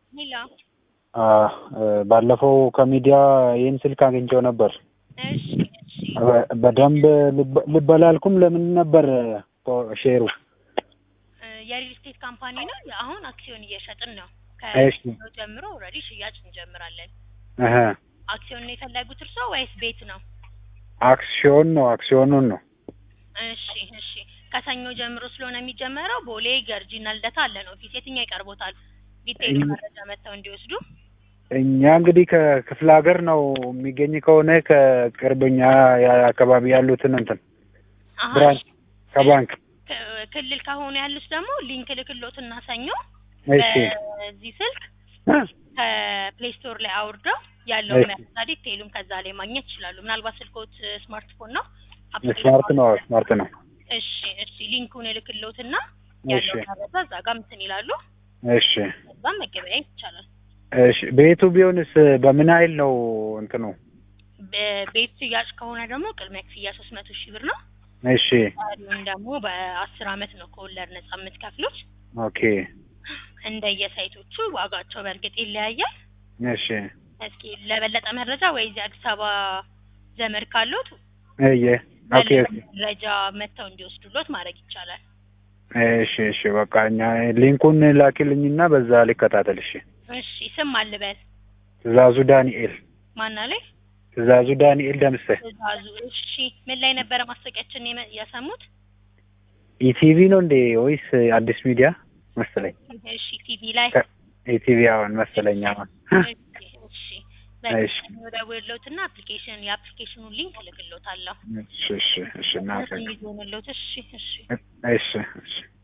ሄሎ ባለፈው ከሚዲያ ይህን ስልክ አግኝቼው ነበር። እሺ እሺ በደንብ ልበላልኩም ለምን ነበር ሼሩ? የሪል ስቴት ካምፓኒ ነው። አሁን አክሲዮን እየሸጥን ነው። እሺ ከሰኞ ጀምሮ ኦልሬዲ ሽያጭ እንጀምራለን። እህ አክሲዮን ነው የፈለጉት እርስዎ ወይስ ቤት ነው? አክሲዮን ነው አክሲዮኑን ነው። እሺ እሺ ከሰኞ ጀምሮ ስለሆነ የሚጀመረው ቦሌ ገርጂና ልደታ አለን ኦፊስ። የትኛው ይቀርቦታል? ዲቴይል መረጃ መጥተው እንዲወስዱ። እኛ እንግዲህ ከክፍለ ሀገር ነው የሚገኝ ከሆነ ከቅርብኛ አካባቢ ያሉትን እንትን አሀ፣ ብራንች ከባንክ ክ- ክልል ከሆኑ ያሉት ደግሞ ሊንክ ልክሎትና ሰኞ እሺ በዚህ ስልክ ከፕሌይ ስቶር ላይ አውርደው ያለውን እሺ። መረጃ ዲቴይሉን ከዛ ላይ ማግኘት ይችላሉ። ምናልባት ስልኮት ስማርትፎን ነው ስማርት ነው ስማርት ነው። እሺ እሺ ሊንኩን እልክሎትና እሺ ያለው መረጃ እዛ ጋር እንትን ይላሉ። እሺ እዛም መገበያየት ይቻላል። እሺ ቤቱ ቢሆንስ በምን ያህል ነው እንትኑ? በቤት ሽያጭ ከሆነ ደግሞ ቅድሚያ ክፍያ ሶስት መቶ ሺህ ብር ነው። እሺ ቀሪውን ደግሞ በአስር አመት ነው ከወለድ ነጻ የምትከፍሉት። ኦኬ እንደየሳይቶቹ ዋጋቸው በእርግጥ ይለያያል። እሺ እስኪ ለበለጠ መረጃ ወይ እዚህ አዲስ አበባ ዘመድ ካሉት እየ ኦኬ በለጠ ኦኬ መረጃ መጥተው እንዲወስዱሎት ማድረግ ይቻላል። እሺ እሺ በቃ እኛ ሊንኩን ላኪልኝና በዛ ልከታተል። እሺ እሺ ስም አልበል ትእዛዙ ዳንኤል ማና ላይ ትእዛዙ ዳንኤል ደምሴ ትእዛዙ። እሺ ምን ላይ ነበረ ማስታወቂያችን የመ- ያሰሙት? ኢቲቪ ነው እንዴ ወይስ አዲስ ሚዲያ መሰለኝ? እሺ ቲቪ ላይ ኢቲቪ አሁን መሰለኝ አሁን እሺ እሺ እሺ። ደውሎትና አፕሊኬሽን የአፕሊኬሽኑን ሊንክ እልክሎታለሁ። እሺ እሺ እሺ እናመሰግናለን። እንዲሆንሎት እሺ እሺ እሺ እሺ